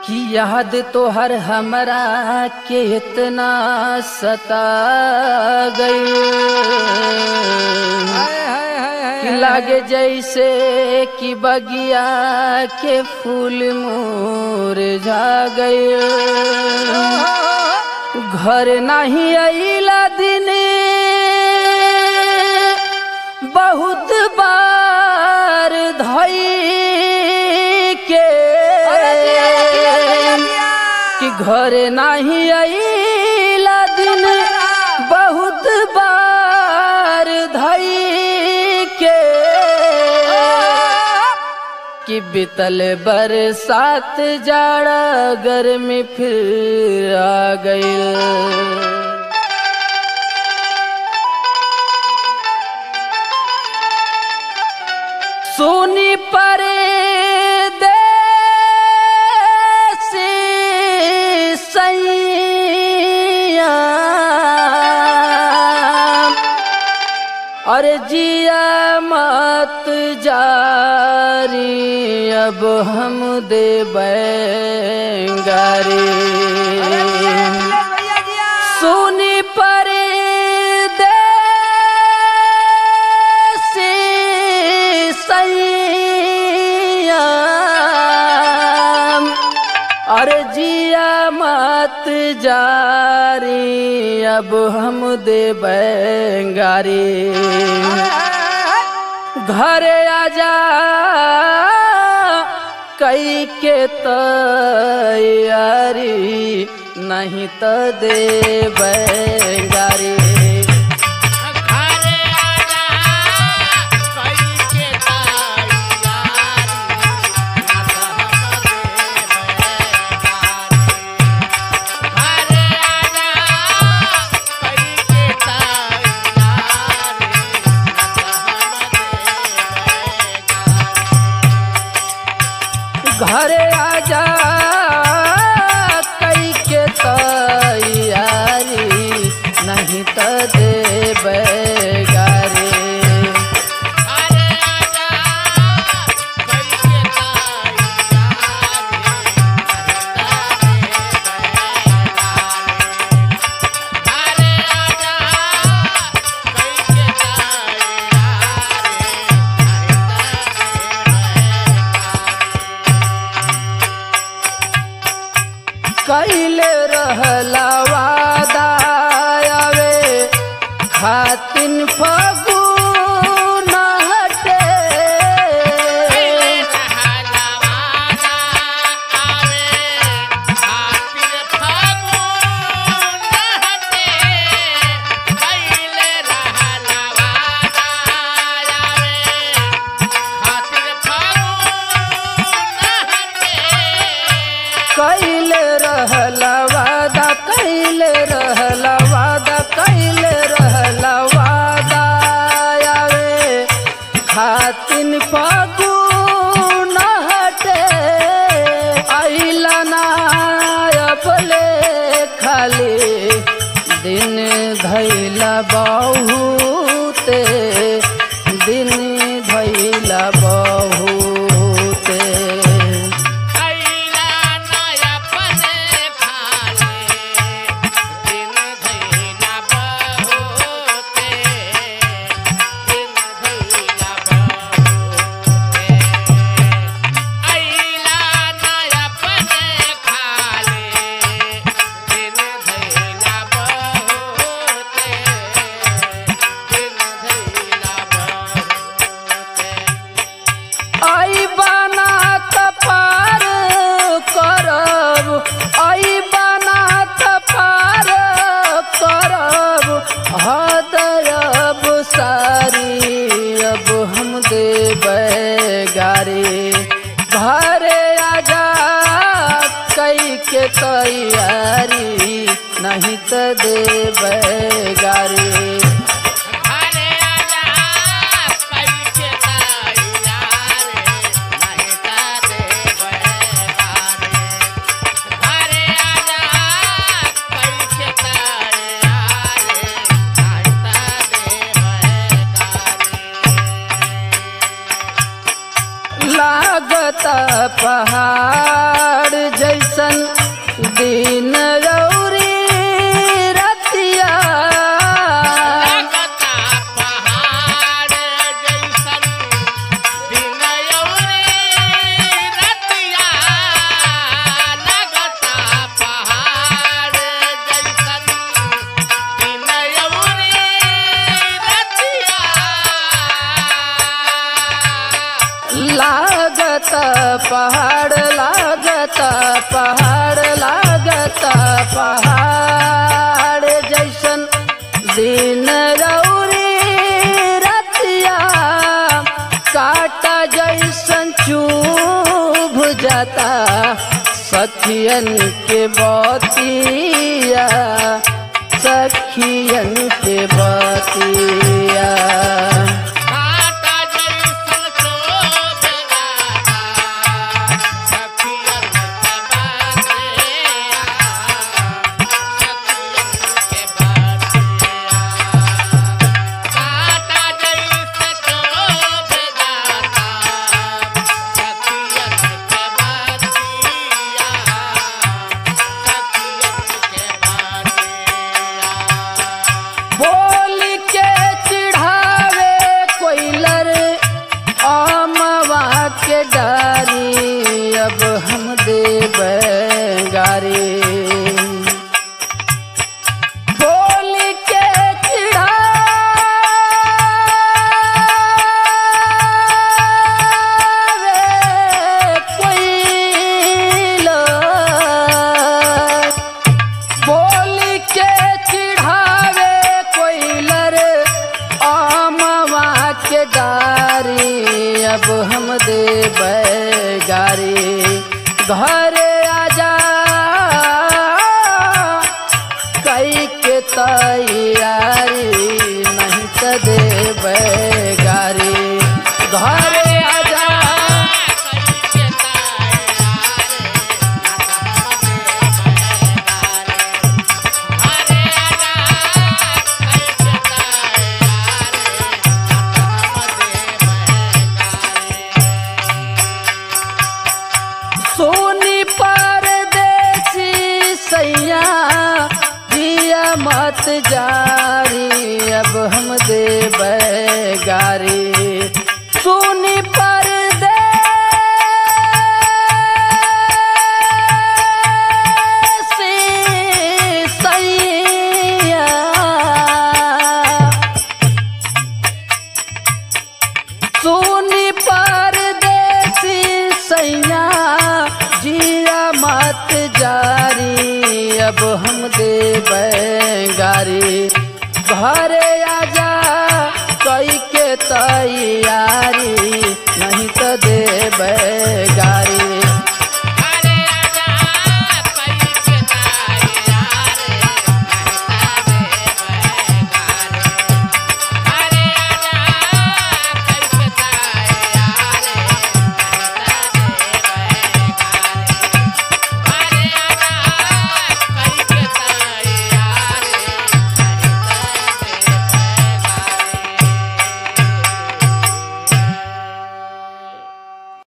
कि याद तो हर हमरा के इतना सता गई कि लागे जैसे कि बगिया के फूल मुरझा गए घर नहीं अला दिन बहुत बार धई के कि घर नहीं अला दिन बहुत बार धई के कि बितल बरसात जाड़ा गर्मी फिर आ गई सोनी पर अरे जिया मत जारी अब हम दे गारी सुनी पर अरे जिया मत जारी अब हम दे गारी घरे आजा कई के तैयारी नहीं तो दे गारी घरे आजा कई के तैयारी नहीं तो दे गारी कैले रहला वादा आवे खातिन फगु न हटे कैले रहला वादा कैले रहला वादा कैले रहला वादा आवे खातिन फगु न हटे आइला ना अपले खाली दिन धैला बहुते दिन धैला बहुते आई बना पार करब आई बना पार करब हदयब सारी अब हम देब गारी घरे आजा कई के तैयारी नहीं तो देब गारी लागत पहाड़ जैसा सखियन के बतिया सखियन के बतिया काटा जैसन शोभ गाता, सखियन के बातिया, सखियन के बातिया। काटा जैसन शोभ गाता, सखियन के बातिया, सखियन के बातिया। बोल के चिढ़ावे कोइलर आमवा के डारी अब हम देव गारी बोल के चिढ़ावे कोइलर बोल के चिढ़ावे कोइलर आमवा के गारी अब हम देव गारी घर आजा कई के तैयारी नहीं तो देव गारी घर आजा सोनी परदेसी सैया जिया मत जारी अब हम देव गारी सोनी परदेसी सैया सोनी परदेसी सैया जिया मत जारी अब हम देव गारी घरे आजा कई के तैयारी नहीं तो देव गारी